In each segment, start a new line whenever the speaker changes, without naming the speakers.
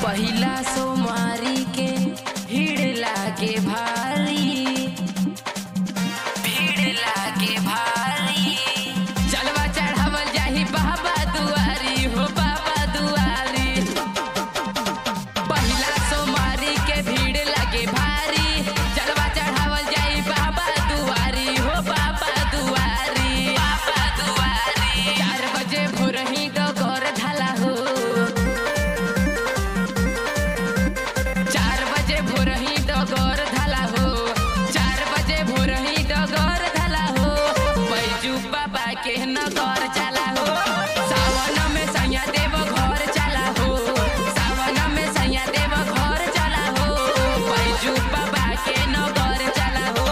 पहिला सोमारी के भीड़ लागे भारी भीड़ लागे भारी जलवा चढ़ावल जाही बाबा दुआरी हो बाबा दुआरी पहिला सोमारी के भीड़ लागे भारी जलवा चढ़ावल जाई बाबा दुआरी हो बाबा दुआरी बाबा दुआरी चार बजे भोर ही डगर ढाला हो चार बजे भोर ही डगर ढाला हो चार बजे भोर ही डगर ढाला हो बैजू बाबा के नगर चला हो सावन में सैया देव घर चला हो सावन में सैया देव घर चला हो बैजू बाबा के नगर चला हो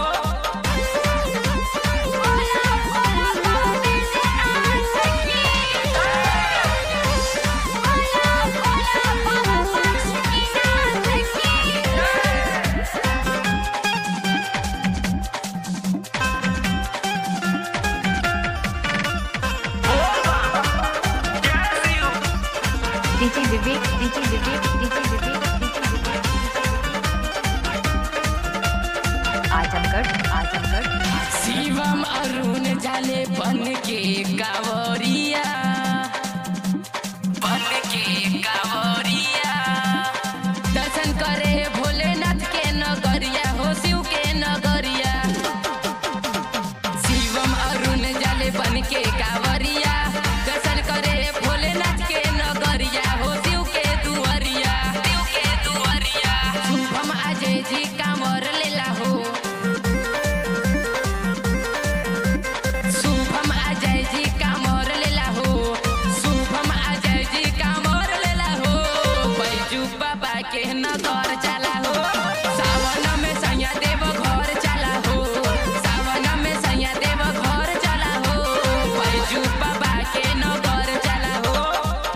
DJ Vivek, DJ Vivek, DJ Vivek, DJ Vivek. Azamgarh Azamgarh
Shivam Arun जाले बन के कावरिया बन के कावरिया दर्शन करे भोलेनाथ के नगरिया हो शिव के नगरिया शिवम अरुण जाले बन के कावरिया दर्शन करे भोलेनाथ के नगरिया हो शिव के दुआरिया शिव के दुआरिया शुभम अजय जी कांवर लेला हो शुभम अजय जी कांवर लेला हो शुभम अजय जी कांवर लेला हो बैजू बाबा के नगर चला हो सावन में सैया देव घर चला हो सावन में सैया देव घर चला हो बैजू बाबा के नगर चला हो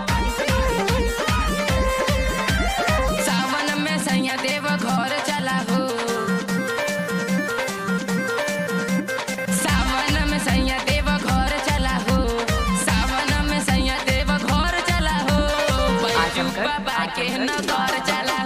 सावन में सैया देव घर चला हो सावन में सैया देव घर चला हो सावन में सैया देव घर चला हो बैजू
आजमगढ़,
बाबा के
आजमगढ़।
नगर चला